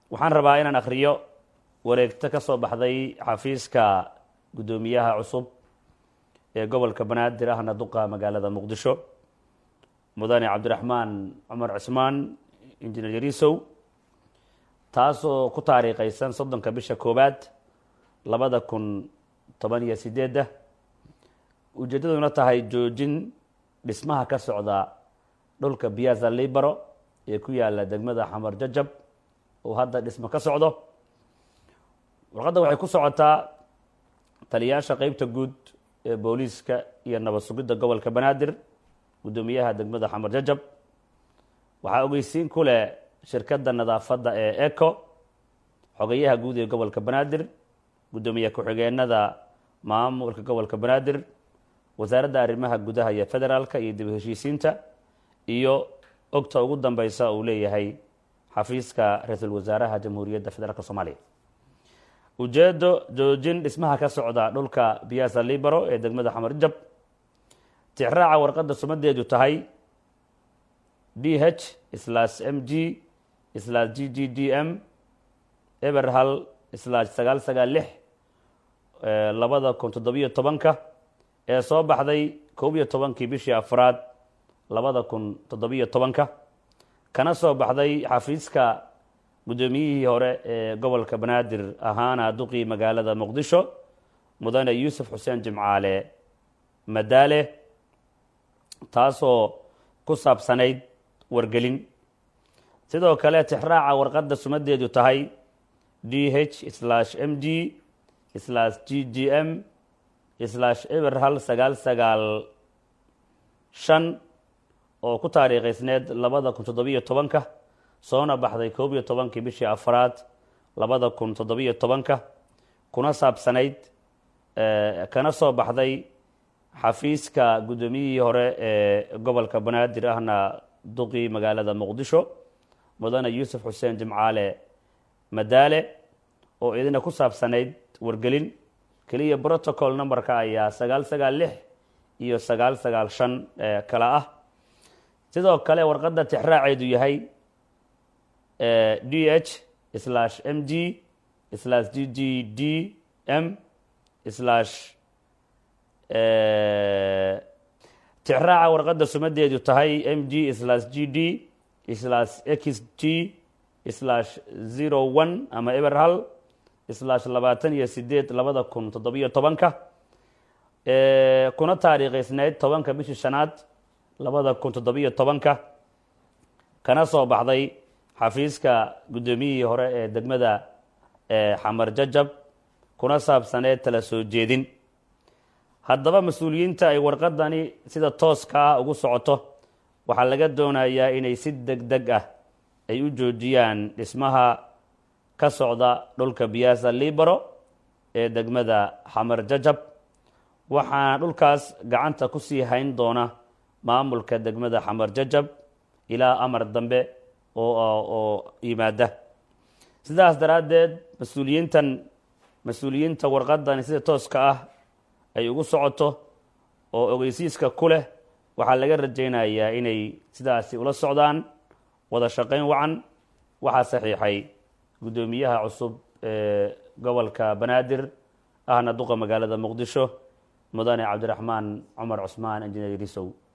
waxaan rabaa inaan akhriyo wareegto ka soo baxday xafiiska guddoomiyaha cusub ee gobolka banaadir ahna duqa magaalada muqdisho mudane cabdiraxmaan cumar cismaan injineer yarisow taasoo ku taariikhaysan soddonka bisha koowaad labada kun toban iyo sideedda ujeeddaduna tahay joojin dhismaha ka socda dhulka biyaza libero ee ku yaala degmada xamar jajab oo hadda dhismo ka socdo warqadda waxay ku socotaa taliyaasha qeybta guud ee booliiska iyo nabad sugidda gobolka banaadir guddoomiyaha degmada xamar jajab waxaa ogeysiin ku leh shirkadda nadaafadda ee eco xogayaha guud ee gobolka banaadir guddoomiye ku-xigeenada maamulka gobolka banaadir wasaaradda arrimaha gudaha iyo federaalka iyo dib heshiisiinta iyo ogta ugu dambeysa uu leeyahay xafiiska ra-iisul wasaaraha jamhuuriyadda federaalk soomaaliya ujeedo joojin dhismaha ka socda dhulka biyaasa libero ee degmada xamar jab tixraaca warqadda sumadeedu tahay d h slash m g slash g g d m eber hal slash sagaal sagaal lix labada kun toddobiyo tobanka ee soo baxday koob iyo tobankii bishii afraad labada kun toddobiyo tobanka kana soo baxday xafiiska guddoomiyihii hore ee gobolka banaadir ahaana duqii magaalada muqdisho mudane yuusuf xuseen jimcaale madaale taasoo ku saabsanayd wargelin sidoo kale tixraaca warqadda sumadeedu tahay d h slash m g slash g g m slash eber hal sagaal sagaal shan oo ku taariikhaysneed labada kun toddobiyo tobanka soona baxday koob iyo tobankii bishii afraad labada kun toddobiyo tobanka kuna saabsanayd kana soo baxday xafiiska guddoomiyihii hore ee gobolka banaadir ahna duqii magaalada muqdisho mudane yuusuf xuseen jimcaale madaale oo idina ku saabsanayd wargelin keliya protocol numberka ayaa sagaal sagaal lix iyo sagaal sagaal shan kala ah sidoo kale warqadda tixraaceedu yahay d h slash m g slash g g d m slash tixraaca warqadda sumadeedu tahay m g slash g d slash x g slash zero one ama eber hal slash labaatan iyo sideed labada kun toddobiyo tobanka kuna taariikhaysneyd tobanka bishii shanaad labada kun toddobiyo tobanka kana soo baxday xafiiska guddoomiyihii hore ee degmada xamar jajab kuna saabsaneed tala soo jeedin haddaba mas-uuliyiinta ay warqadani sida tooska ah ugu socoto waxaa laga doonayaa inay si deg deg ah ay u joojiyaan dhismaha ka socda dhulka biyaasa libero ee degmada xamar jajab waxaana dhulkaas gacanta ku sii hayn doona maamulka degmada xamar jajab ilaa amar dambe oo yimaada sidaas daraaddeed mas-uuliyiintan mas-uuliyiinta warqadani sida tooska ah ay ugu socoto oo ogeysiiska ku leh waxaa laga rajaynayaa inay sidaasi ula socdaan wada shaqayn wacan waxaa saxiixay guddoomiyaha cusub ee gobolka banaadir ahna duqa magaalada muqdisho mudane cabdiraxmaan cumar cusmaan injineer risow